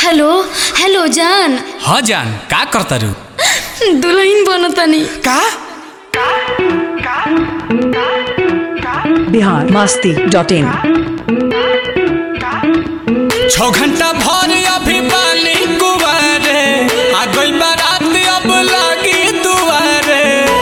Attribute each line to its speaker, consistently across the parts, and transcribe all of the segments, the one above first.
Speaker 1: hello hello जान
Speaker 2: हाँ जान का करता रू
Speaker 1: दुल्हन बनतानी
Speaker 2: का
Speaker 3: बिहार मस्ती डॉट इन
Speaker 2: छौ घंटा भर अभी पानी कुवारे आ गई बारात अब लागी दुआरे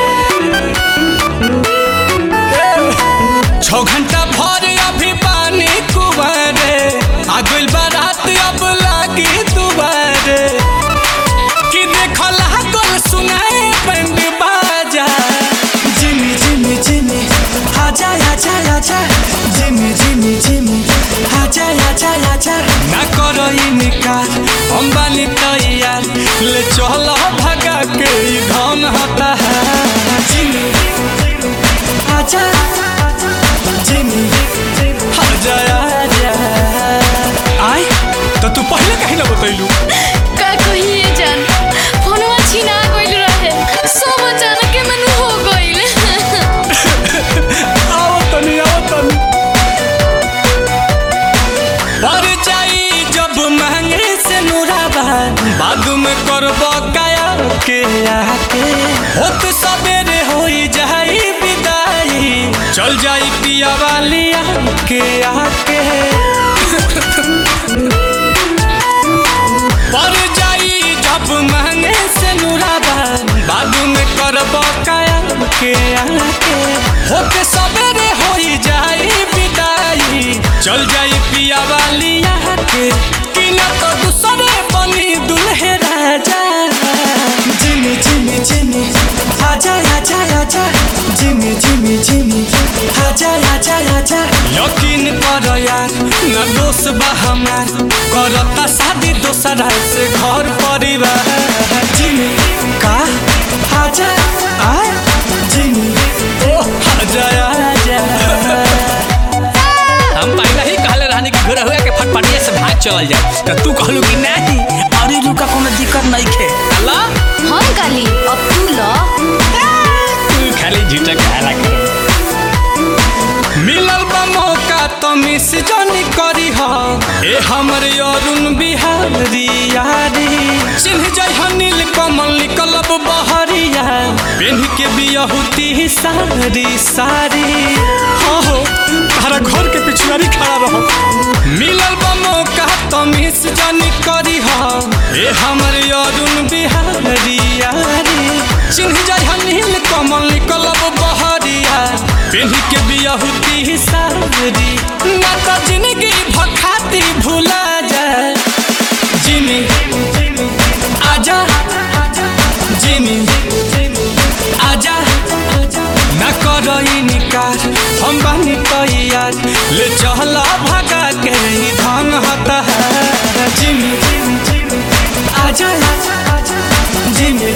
Speaker 2: छौ घंटा भर अभी पानी कुवारे आ गई बारात अब लागी दुआरे कि देखल गोल सुनाए बंद बाजा
Speaker 4: Jimmy, Jimmy, Jimmy, आजा आजा आजा Jimmy, Jimmy, Jimmy, आजा आजा आजा
Speaker 2: ना करो इनकार हम बानी तैयार ले चलो भगा के ई धन होता है
Speaker 4: Jimmy, आजा Jimmy,
Speaker 2: आजा आजा आय तो तू पहले कहीं ना बतैलू
Speaker 1: का कहिए जान फोनवा छीना गइल रहे सब अचानक मन हो गइल
Speaker 2: आओ तनी आओ तनी पर जाई जब महंगे से नुराबा बाद में करबो काया के आके होत सवेरे होई जाई विदाई चल जाई पिया वाली के आके पर जाई जब महंगे से नुराबा बाद में करबो काया के आके होके सवेरे होई जाई विदाई चल जाई पिया वाली के कि न तो दूसरे बनी दुल्हे राजा
Speaker 4: Jimmy, Jimmy, Jimmy, आजा आजा आजा Jimmy, Jimmy, Jimmy, आजा आजा आजा
Speaker 2: यकीन कर यार न दोष बा हमार करता शादी दोसरा से घर परिवार
Speaker 4: Jimmy,
Speaker 2: का
Speaker 4: आजा आ Jimmy,
Speaker 2: आजा आजा
Speaker 5: हम पहले ही कहले रहनी कि घर हुआ के फटफटिया से भाग चल जाए तो तू कहलू कि नहीं अरे रुका कोनो दिक्कत नहीं खे अल्लाह
Speaker 1: हम काली अब तू ल
Speaker 5: तू खाली झूठा कहला कर
Speaker 2: मिलल बा मौका तो मिस जानी करी हा ए हमर अरुण बिहारी यारी चिन्ह जाय नील कमल निकलब बहरिया पेन्ह के बियहुती सारी सारी हाँ हो तारा घर के पिछुआरी खड़ा रहो मिलल बा मौका तो मिस जानी करी हा ए हमर अरुण बिहारी यारी चिन्ह जाय नील कमल निकलब बहरिया पेन्ह के बियहुती सारी ना तो जिंदगी भखाती भूला जाए जिमी आजा जिमी आजा ना करो इनकार हम बानी तैयार ले चला भगा के ही धन होता है जिमी
Speaker 4: आजा Jimmy,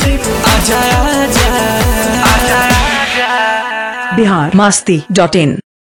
Speaker 2: आजा आजा
Speaker 3: बिहार मस्ती डॉट इन